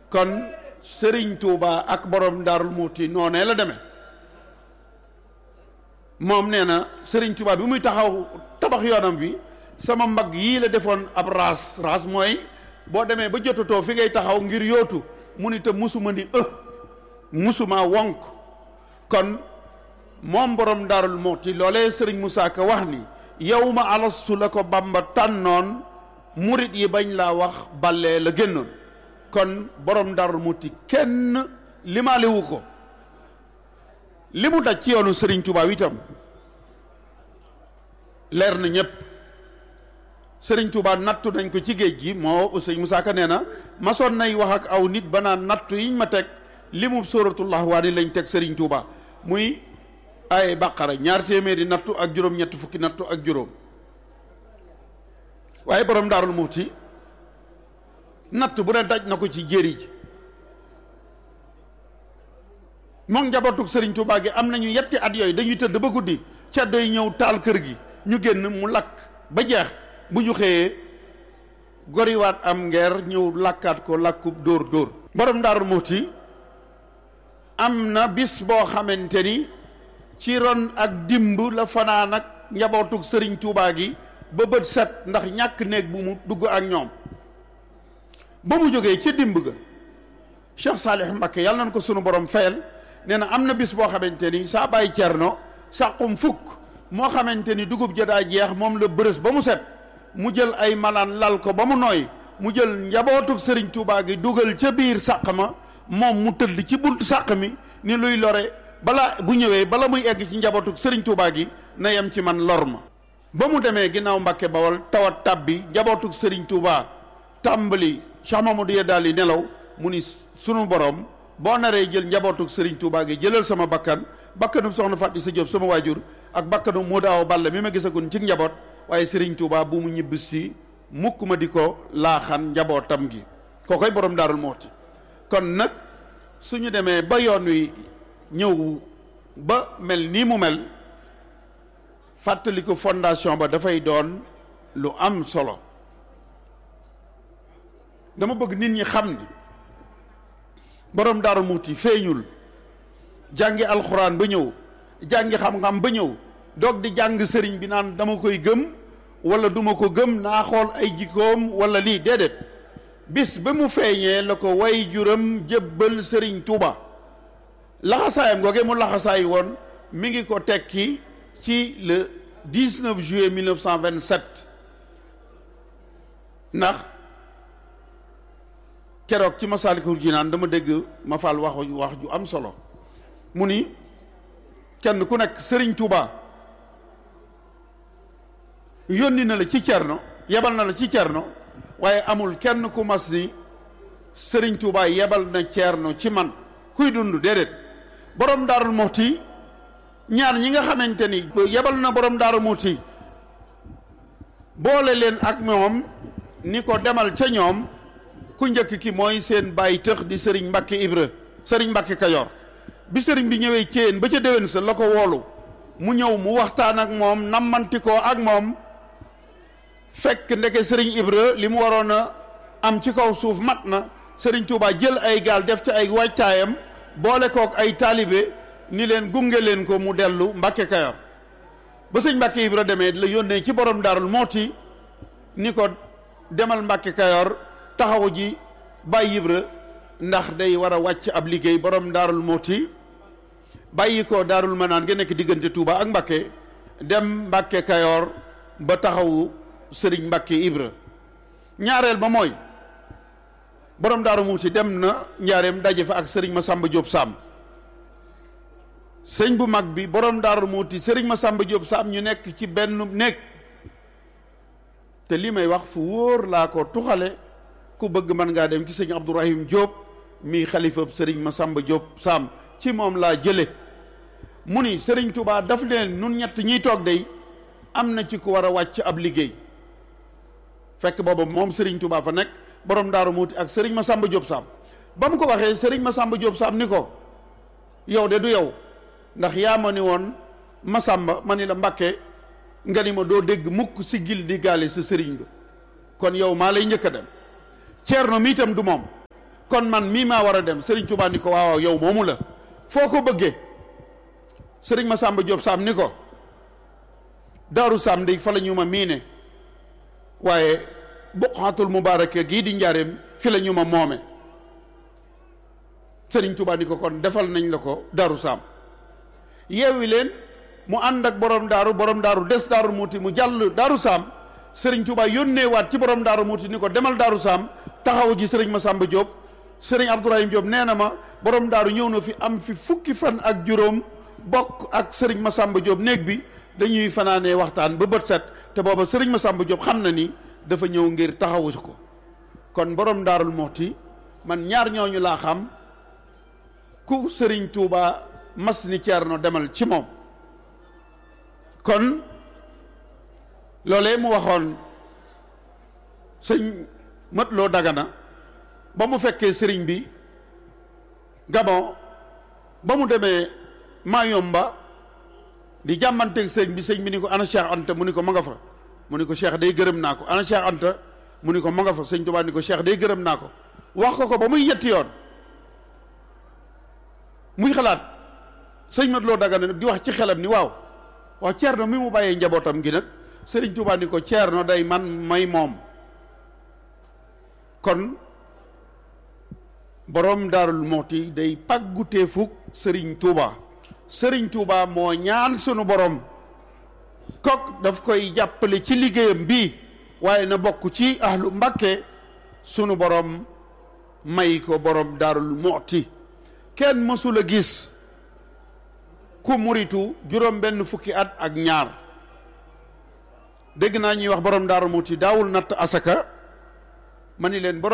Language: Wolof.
kon sëriñ Tuuba ak borom daarul muuti noonee la demee moom nee na sëriñ Tuuba bi muy taxaw tabax yoonam bi sama mbagg yii la defoon ab raas raas mooy boo demee ba jotatoo fi ngay taxaw ngir yootu mu ni te musuma ni ë musuma wonk kon moom borom daarul muuti loolee sëriñ Moussa Ka wax ni yow ma alastu la ko bamba tànnoon murit yi bañ laa wax ballee la génnoon kon borom daarul muuti kenn limaalewu ko li mu daj ci yoonu sëriñ Tuubaa itam leer na ñépp sëriñ Tuubaa nattu nañ ko ci géej gi moo sëriñ Moussa Ka nee na masoon nay wax ak aw nit ba naan nattu yiñ ma teg li mu sóoratullah waa ni lañ teg sëriñ Tuubaa muy ay baqara ñaar téeméeri nattu ak juróom ñetti fukki nattu ak juróom waaye borom daarul muuti natt bu ne daj na ko ci jéeri ji moom njabootug sëriñ Tuubaa gi am nañu yetti at yooyu dañuy tëdd ba guddi ceddo yi ñëw taal kër gi ñu génn mu lakk ba jeex bu ñu xëyee goriwaat am ngeer ñëw lakkaat ko lakkub dóor dóor borom daarul muuti am na bis boo xamante ni ci ron ak dimb la fanaan ak njabootug sëriñ Tuubaa gi ba bët set ndax ñàkk néeg bu mu dugg ak ñoom ba mu jógee ca dimb ga Cheikh Saalih Mbakke yàlla nañ ko sunu borom fayal nee na am na bis boo xamante ni saa bàyyi cerno sàqum fukk moo xamante ni dugub ja daa jeex moom la bërës ba mu set mu jël ay malaan lal ko ba mu nooy mu jël njabootug sëriñ Tuubaa gi dugal ca biir sàq ma moom mu tëdd ci buntu sàq mi ni luy lore bala bu ñëwee bala muy egg ci njabootug sëriñ Tuubaa gi na yem ci man lor ma ba mu demee ginnaaw Mbàkke Bawol tawat tàbbi njabootug sëriñ Tuubaa tàmbali Cheikh Mamadou ya daal di nelaw mu ni sunu borom boo naree jël njabootug sëriñ Tuubaa gi jëlal sama bakkan bakkanum soxna Fatou sa Jóob sama waajur ak bakkanu moo daaw balla mi ma gisagun ci njaboot waaye sëriñ Tuubaa bu mu ñibb si mukk ma di ko laaxan njabootam gi koo koy borom daarul mooti kon nag suñu demee ba yoon wi ñëw ba mel nii mu mel fàttali ko fondation ba dafay doon lu am solo dama bëgg nit ñi xam ni borom daaru muuti feeñul jàngi alxuraan ba ñëw jàngi xam-xam ba ñëw doog di jàng sëriñ bi naan dama koy gëm wala duma ko gëm naa xool ay jikkoom wala lii déedéet bis ba mu feeñee la ko way juram jébbal sëriñ Tuuba laxasaayam googee mu laxasaay woon mi ngi ko tekki ci le 19 juillet 1927 ndax keroog ci Masaalikul Jinaan dama dégg ma fal wax wax ju am solo mu ni kenn ku nekk sëriñ Tuuba yónni na la ci cerno yebal na la ci cerno waaye amul kenn ku mas ni sëriñ Tuuba yebal na cerno ci man kuy dund déedéet borom daarul moxti ñaar ñi nga xamante ni yebal na borom daarul moxti boole leen ak moom ni ko demal ca ñoom ku njëkk ki mooy seen bàyyi tëx di sëriñ Mbàkke Ibra sëriñ Mbàkke Kajoor bi sëriñ bi ñëwee céen ba ca déwén sa la ko woolu mu ñëw mu waxtaan ak moom nammanti ko ak moom fekk ndeke sëriñ Ibra li mu waroon a am ci kaw suuf mat na sëriñ Touba jël ay gaal def ci ay waajtaayam boole kook ay taalibe ni leen gunge leen ko mu dellu Mbàkke Kajoor ba sëñ Mbàkke Ibra demee la yónnee ci borom Daarul Mooti ni ko demal Mbàkke Kajoor taxawu ji bàyyi Ibra ndax day war a wàcc ab liggéey borom Daarul Mooti bàyyi ko Daarul Manaan nga nekk diggante Touba ak Mbàkke dem Mbàkke Kajoor ba taxawu sëriñ Mbàkke Ibra ñaareel ba mooy borom Daaru Muxti dem na njaareem daje fa ak sëriñ Masamba Diop Sam sëñ bu mag bi borom Daaru Muxti sëriñ Masamba Diop Sam ñu nekk ci benn néeg te li may wax fu wóor laa ko tuxale ku bëgg mën ngaa dem ci sëñ Abdourahim Diop mi xalifa sëriñ Masamba Diop Sam ci moom laa jële mu ni sëriñ Touba daf leen nun ñett ñiy toog day am na ci ku war a wàcc ab liggéey fekk booba moom sëriñ Touba fa nekk borom Daaru Muuti ak sëriñ Masamba Diop Sam ba mu ko waxee sëriñ Masamba Diop Sam ni ko yow de du yow ndax yaa ma ni woon Masamba ma ni la Mbàkke nga ni ma doo dégg mukk si gil di gaale sa sëriñ ba kon yow maa lay njëkk a dem ceerno mi itam du moom kon man mii maa war a dem sëriñ Tuubaa ni ko waaw yow moomu la foo ko bëggee sëriñ Masamba Diop Sam ni ko daaru Sam di fa la ñu ma miine waaye buqaatul mubaaraka gii di njaareem fi la ñu ma moome sëriñ Tuubaa ni ko kon defal nañ la ko daaru Sam yeewi leen mu ànd ak borom daaru borom daaru des daaru muuti mu jàll daaru Sam sëriñ Tuubaa yónnee waat ci borom daaru muuti ni ko demal daaru Sam taxaw ji sëriñ Masamba Diop sëriñ Abdourahim Diop nee na ma borom daaru ñëw na fi am fi fukki fan ak juróom bokk ak sëriñ Masamba Diop néeg bi dañuy fanaanee waxtaan ba bët set te booba sëriñ Masamba Diop xam na ni dafa ñëw ngir taxawu ko kon borom daarul moxti man ñaar ñooñu laa xam ku sëriñ Touba mas ni Ceerno demal ci moom kon loolee mu waxoon sëñ mët loo dagana ba mu fekkee sëriñ bi Gabon ba mu demee Mayomba di jàmmanteeg sëriñ bi sëñ bi ni ko ana Cheikh Anta mu ni ko ma nga fa mu ni ko Cheikh day gërëm naa ko ana Cheikh Anta mu ni ko ma nga fa sëñ Tuubaa ni ko Cheikh day gërëm naa ko wax ko ko ba muy ñetti yoon muy xalaat sëñ mat loo dagana di wax ci xelam ni waaw waaw Ceerno mi mu bàyyee njabootam gi nag sëriñ Tuubaa ni ko Ceerno day man may moom kon borom daarul mooti day pàggutee fukk sëriñ Tuubaa sëriñ Tuubaa moo ñaan sunu borom kok daf koy jàppale ci liggéeyam bii waaye na bokk ci ahlu Mbàkke sunu borom may ko borom daarul mooti kenn mësul a gis ku muritu juróom benn fukki at ak ñaar dégg naa ñuy wax borom daarul mooti daawul natt asaka ma ni leen borom